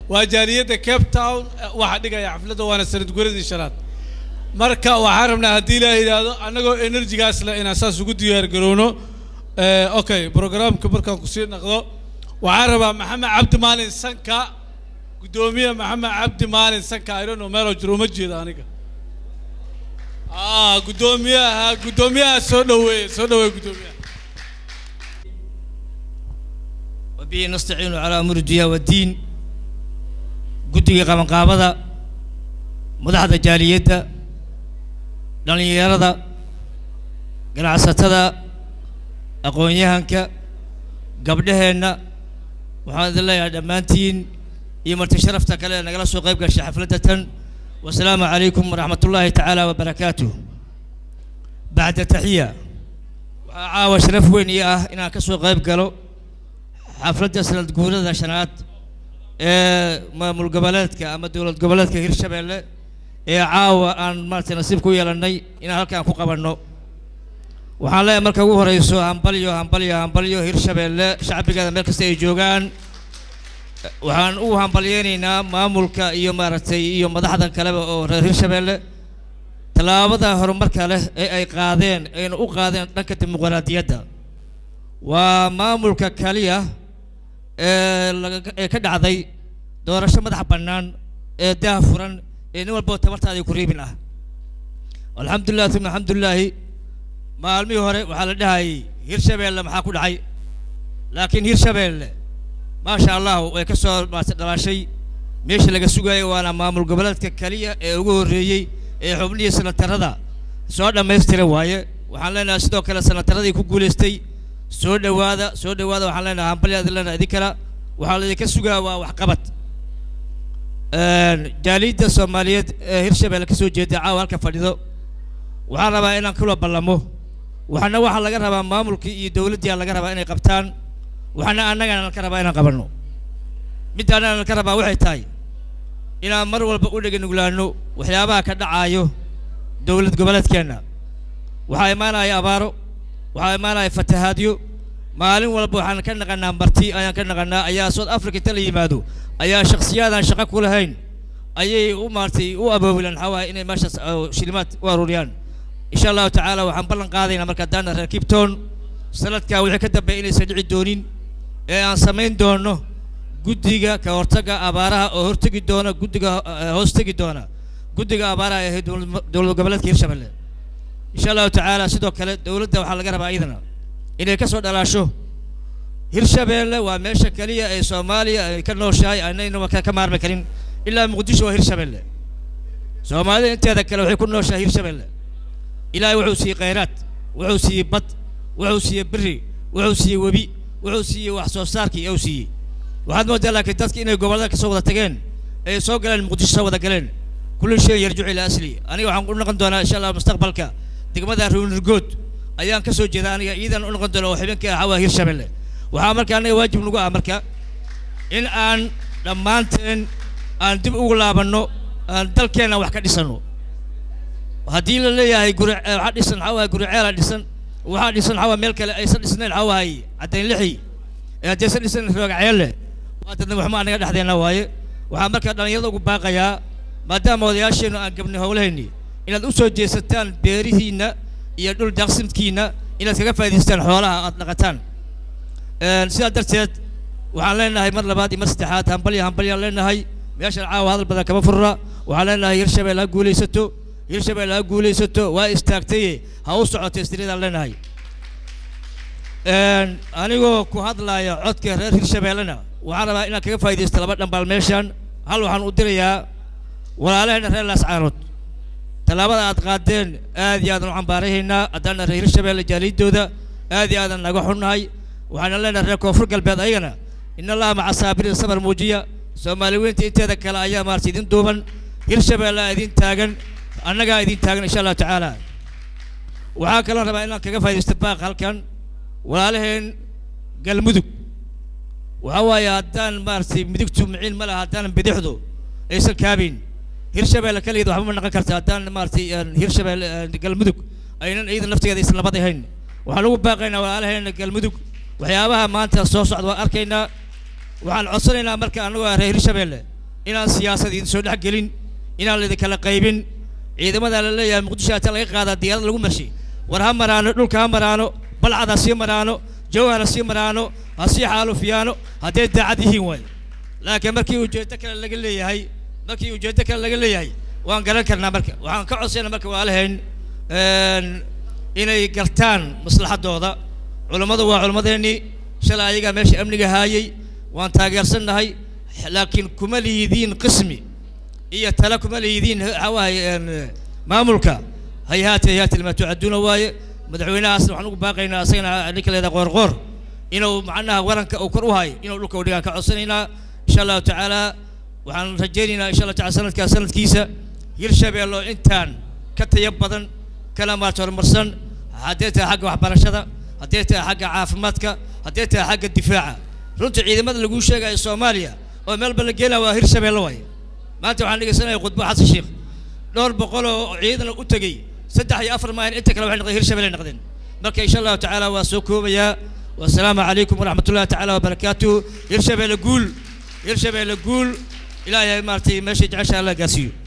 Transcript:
waa jaaliyadda cape town waxaa dhigaya xafladda waana sanad guradii shanaad marka waxaan rabnaa haddii ilaaha yidhaahdo annagoo enerjigaas leh inaan saas ugu diyaar garowno okay programka markaan kusii naqdo waxaan rabaa maxamed cabdi maalin sanka guddoomiye maxamed cabdi maalin sanka i don't know meeloo jiro uma jeeda aniga ah guddoomiyaha guddoomiyaha soo dhaweeye soo dhaweeye guddoomiyaha وبه نستعين على أمور الدنيا والدين قدوة قام قابضة مدحضة جالية dhalinyarada ganacsatada aqoon-yahanka gabdhaheenna waxaan idin leeyahay dhammaantiin iyo marti sharafta kale ee nagala soo qayb gashay xafladda tan wasalaamu calaykum waraxmat ullaahi tacaala wabarakaatuh bacda taxiya waxaa caawa sharaf weyn ii ah inaan ka soo qayb galo xafladda sanad guurada shanaad ee maamul goboleedka ama dowlad goboleedka hirshabeelle ee caawa aan maaragtay nasiib ku yeelannay inaan halkaan ku qabanno waxaan leeyahay marka ugu horeyso hambalyo hambalyo hambalyo hirshabeelle shacbigeeda meel kasta ay joogaan waxaan u hambalyeynaynaa maamulka iyo maaragtay iyo madaxda kaleba oo reer hirshabeelle tallaabada horumarka leh ee ay qaadeen ayna u qaadeen dhanka dimuqraadiyadda waa maamulka kaliya ee laga ee ka dhacday doorasho madax bannaan ee daah furan ee nin walboo tabartaadii ku riibin ah alxamdulilah uma alxamdulilaahi maalmihii hore waxaa la dhahayay hirshabeelle maxaa ku dhacay laakiin hirshabeelle maasha allah way ka soo maartay dhalaashay meesha laga sugayay waana maamul goboleedka keliya ee ugu horreeyey ee xubnihii sanatarada soo dhammaystira waaye waxaan leenahay sidoo kale sanataradii ku guulaystay soo dhowaada soo dhowaada waxaan leenahay hambalyaad leenahay idin kala waxaa laydinka sugaa waa waxqabad jaaliyadda soomaaliyeed ee hirshabeelle ka soo jeeda caawa halka fadhido waxaan rabaa inaan kula ballamo waxaana waxaa laga rabaa maamulkii iyo dowladdii laga rabaa inay qabtaan waxaana annagana ka rabaa inaan qabanno middaana ka rabaa waxay tahay inaan mar walba u dhega nuglaano waxyaabaha ka dhacaayo dowlad goboleedkeenna waxaa imaanaya abaaro waxaa imaanaya fatahaadyo maalin walba waxaan ka naqanaa marti ayaan ka naqanaa ayaa south africa inta la yimaado ayaa shakhsiyaadaan shaqo ku lahayn ayay u maartay u aboobilaan maxaa waaye inay meeshaas shilimaad u aruuriyaan insha allahu tacaala waxaan ballan qaadaynaa marka haddaana reer kibton sanadkaa wixii ka dambeeya inaysan dhici doonin ee aan samayn doono guddiga ka hortagga abaaraha oo hortegi doona guddiga hoos tegi doona guddiga abaaraha ee dowlad goboleedka hirshabelle insha allahu tacaala sidoo kale dowladda waxaa laga rabaa iyadana inay ka soo dhalaasho hirshabeelle waa meesha keliya ee soomaaliya ay ka nooshahay anayna ka maarmi karin ilaa muqdisho waa hirshabeelle soomaalida inteeda kale waxay ku nooshahay hirshabeelle ilaahay wuxuu siiyey khayraad wuxuu siiyey bad wuxuu siiyey beri wuxuu siiyey webi wuxuu siiyey wax soo saarkii uu siiyey waxaad moodaa laakiin dadki inay gobollada kasoo wada tageen ay soo galeen muqdisho soo wada galeen kulli shay yarjucu ilaa asli aniga waxaan u noqon doonaa insha allah mustaqbalka degmada ruunirgood ayaan ka soo jeeda aniga iidan u noqon doona oo xibinka ah waa hirshabeelle waxaa marka anaga waajib nagu ah marka in aan dhammaanteen aan dib ugu laabanno aan dalkeenna wax ka dhisanno haddii la leeyahay guri waxaa dhisan waxaa waaya guri ceela dhisan waxaa dhisan waxaa waaya meel kale aysan dhisnayn waxaa waaye caddayn lixi ee haddaysan dhisan roogacyeelle waa dadna waxma anaga dhexdeenna waaye waxaa marka dhallinyarada ugu baaqayaa maadaama odayaasheennu aan gabnay howlahayni inaad u soo jeesataan beerihiinna iyo dhul daaqsimkiinna inaad kaga faa'idaystaan xoolaha aad dhaqataan sidaa darteed waxaan leenahay mar labaad iyo mar saddexaad hambalya hambalyaan leenahay meeshan caawa hadal badan kama furra waxaan leenahay hirshabelle ha guulaysato hirshabelle ha guulaysato waa istaagtaye ha u socoto istiriyadaan leenahay anigoo ku hadlaya codka reer hirshabellena waxaan rabaa inaan kaga faa'iidaysto laba dhambaal meeshan hal waxaan u dirayaa walaalaheena reer laascaanood tallaabada aad qaadeen aad iyo aadan u cambaarahaynaa haddaana reer hirshabelle jaaliyaddooda aad iyo aadan naga xunnahay waxaana leenahay reer koonfur galbeed ayagana in allaha maca saabiriin sabar muujiya soomaali weynta inteeda kale ayaa maarata idin duuban hirshabelle idin taagan annagaa idin taagan insha allahu tacaala waxaa kaloo rabaa inaan kaga faaidaysto baaq halkan walaalaheen galmudug waxaa waaye haddaan maaragtay midigtu miciin ma laha haddaanan bidixdu aysan kaabayn hirshabelle kaligeed waxba ma naqon karta haddaan maaragtay hirshabelle galmudug aynan iyada naftigeeda aysan labad ahayn waxaan ugu baaqaynaa walaalaheena galmudug waxyaabaha maanta soo socda waan arkaynaa waxaan codsanaynaa marka annagoo reer hirshabelle inaan siyaasad idin soo dhex gelin inaan laydin kala qaybin ciidamada la leeyahay muqdisho hata laga qaadaa diyaarad lagu marshay war ha maraano dhulka ha maraano balcad ha sii maraano jawhar ha sii maraano ha sii xaalufiyaano hadday daacad yihiin waay laakiin markii ujeeddo kale laga leeyahay markii ujeeddo kale laga leeyahay waan garan karnaa marka waxaan ka codsayna marka waa lahayn inay gartaan maslaxaddooda culammadu waa culammadeennii shalay ayagaa meesha amniga haayay waan taageersannahay laakiin kuma liidiin qismi iyo tale kuma liidiin waxaa waaye maamulka hayhaati hayhaati lima tucaduuna waaye madaxweynahaasna waxaan ugu baaqaynaa asagana ninka leeda qoorqoor inuu macnaha waranka uu kor u hayo inuu dhulka udhigaan ka codsanaynaa insha allahu tacaala waxaan rajaynaynaa insha allah taala sanadkaa sanadkiisa hirshabeello intaan ka taya badan kala maarta horumarsan haddee tahay xagga waxbarashada haddee tahay xagga caafimaadka haddee tahay xagga difaaca runtii ciidamada laguu sheegayo soomaaliya oo meelba la geenaa waa hirshabeello waaye maanta waxaan dhegeysanaya khudbo xasan sheekh dhowr boqol oo ciidan u tegey saddex iyo afar maahin inta kale waxay noqdeen hirshabelle noqdeen marka insha allahu tacaala waa soo koobayaa wasalaamu calaykum waraxmat ullahi tacaala wabarakaatuhu hirshabelle guul hirshabelle guul ilaahay maaragtay meeshay jecesha alla gaasiiyo